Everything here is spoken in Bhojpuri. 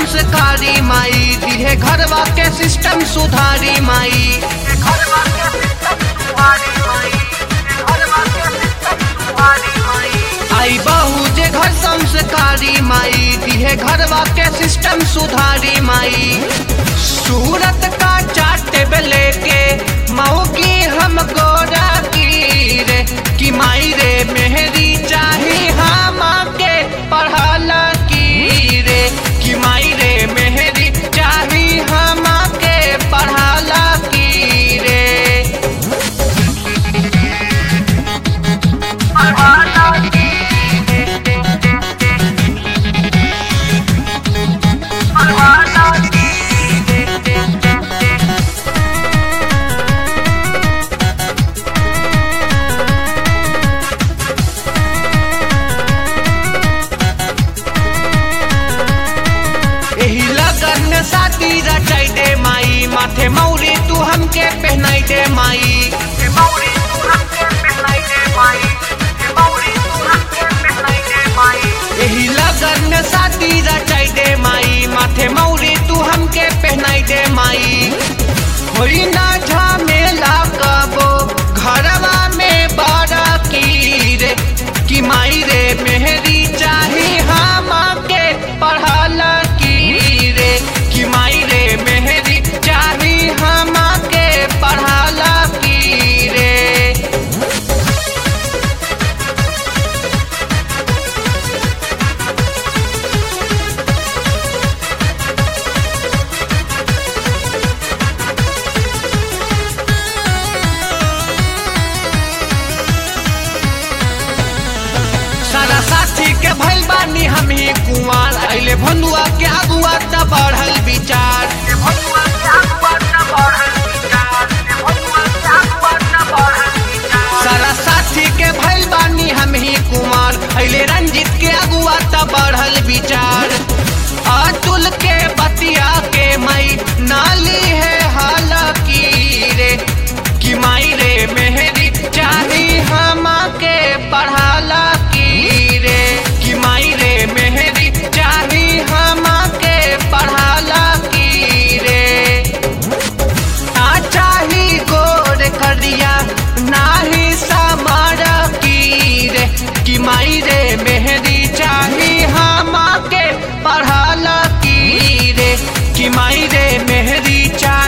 संस्कारी माई दिहे घरवा के सिस्टम सुधारी माई घरवा के सिस्टम सुधारी माई घरवा के सिस्टम सुधारी माई आई बहू जे घर संस्कारी माई दिहे घरवा के सिस्टम सुधारी माई सूरत का चाटे लेके मऊ की हम गोरा की रे कि माई रे मेहरी चाही हम के पढ़ल की रे कि माई रे मेहरी चाही हम के पढ़ल की रे पढ़ल की पढ़ल की एही लगन में शादी रचाई दे माई माथे मौरी तू हमके पहनाई दे माई एही लगन में शादी रचाई दे माई माथे मौरी तू हमके पहनाई दे माई होई ना झमेला कबो घरवा में बड़ा की रे कि माई रे मेहरी चाही हम के पढ़ल की रे कि माई रे मेहरी चाही हम के पढ़ल की रे सारा साथी के भइल बानी हम ही कुंवार अइले भनुआ के अगुआ त बढ़ल विचार सारा साथी के भइल बानी हम ही कुमार अइले रंजित के अगुआ त बढ़ल विचार अतुल के बतिया के मई नाली है हाल की रे कि माई रे मेहरी चाही हम के पढ़ाला की रे कि माई रे मेहरी चाही हम के पढ़ाला की रे ना चाही गोर करिया नाही समार की रे कि माई रे मेहरी चाही हम के पढ़ाला की रे कि माई रे मेहरी चाही